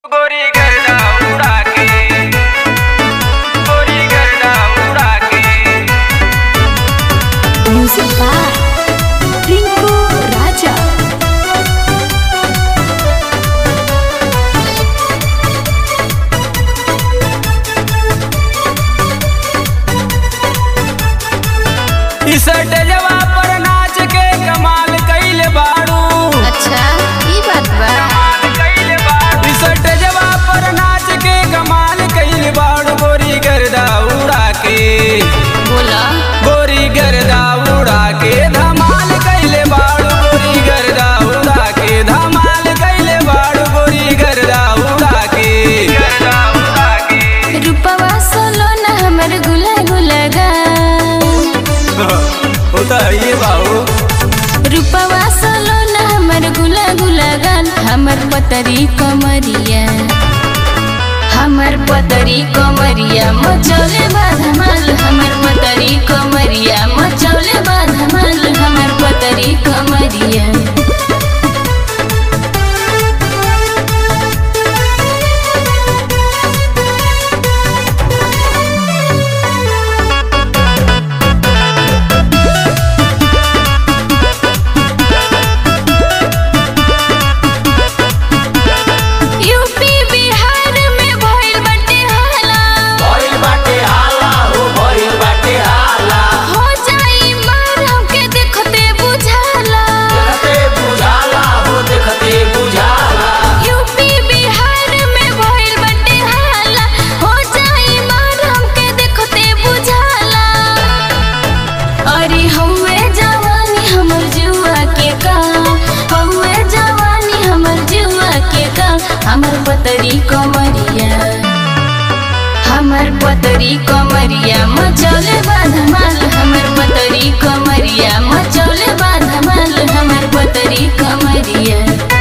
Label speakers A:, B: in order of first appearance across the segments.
A: गोरी गर्दा उड़ा के गोरी गर्दा उड़ा के
B: Music by Rinku Raja.
A: इस डजवा पर नाच के कमाल कइले बाड़ू
B: अच्छा ई बात बा
A: कमाल कइले बाड़ू इस डजवा पर नाच के कमाल कइले बाड़ू गोरी गर्दा उड़ा के
B: बोला
A: गोरी गर्दा उड़ा के धमाल कइले बाड़ू गोरी गर्दा उड़ा के धमाल कइले बाड़ू गोरी गर्दा उड़ा के गर्दा उड़ा के
B: रूपवा सोलो ना हमर गुला गुला गा
A: होता है ये बाबू
B: रूपवा सोलो ना हमर गुला गुला गान हमर पतरी कमरिया हमर पतरी कमरिया मचौले बाधमाल हमर पतरी कमरिया मचौले बाधमाल हमर पतरी कमरिया यूपी बिहार में भइल बाटे हाला
C: भइल बाटे हाला हो भइल बाटे हाला
B: हो जाई मार हमके देखते बुझाला
C: देखते बुझाला हो देखते बुझाला
B: यूपी बिहार में भइल बाटे हाला हो जाई मार हमके देखते बुझाला अरे हौवे जवानी हमर जुआ के का हौवे जवानी हमर जुआ के का हमर पतरी कमरिया हमर पतरी कमरिया मचौले बाधमाल हमर पतरी कमरिया मचौले बाधमाल हमर पतरी कमरिया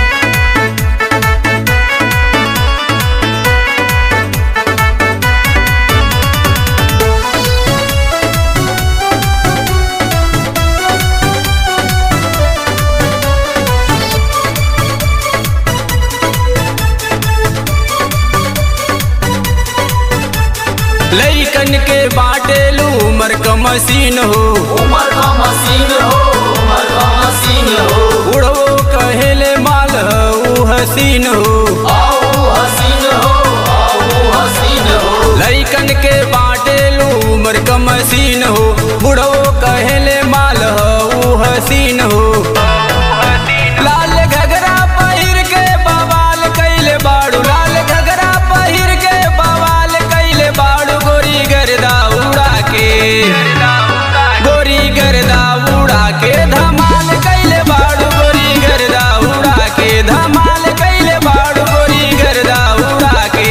A: लइकन के बाटेलू उमर क मशीन हो
C: उमर का मशीन हो उमर का मशीन हो
A: उड़वो कहेले माल ऊ हसीन हो
C: आओ हसीन हो आओ हसीन हो
A: लइकन के बाटेलू उमर क मशीन हो बुढ़वो कहेले माल ऊ हसीन हो लाल घगरा पहिर के बवाल कैले बाड़ू लाल घगरा पहिर के बवाल कैले बाड़ू गोरी गर्दा उड़ा के गोरी गर्दा उड़ा के धमाल कैले बाड़ू गोरी गर्दा उड़ा के धमाल कैले बाड़ू गोरी गर्दा उड़ा के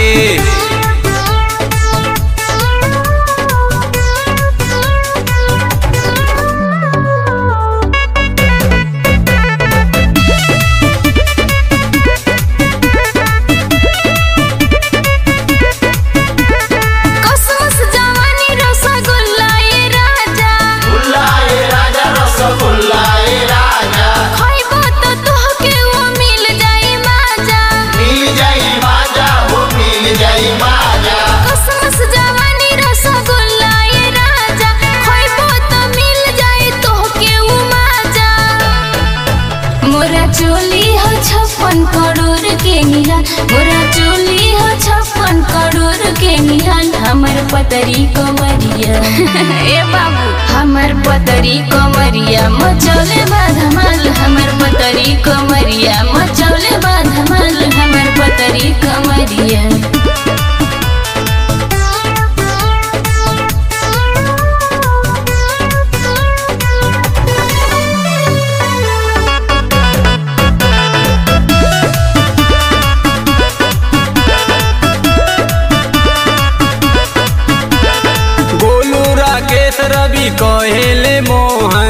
B: कसमस जवानी रसगुल्ला ये राजा
C: गुल्लाए राजा रसगुल्लाए राजा
B: खइबो तो तोहके वो मिल जाई माजा
C: मिल जाई माजा हो मिल जाई माजा
B: कसमस जवानी रसगुल्ला ये राजा खइबो तो मिल जाई तोहके वो माजा मोरा चोली हो छप्पन करोड़ के निहाल मोरा चोली हो छप्पन करोड़ के निहाल हमर पतरी कमरिया ए बाबू हमर पतरी कमरिया मचौले बाधमाल हमर पतरी कमरिया मचौले बाधमाल हमर पतरी कमरिया
A: गोलू राकेश रवि कहेले मोहन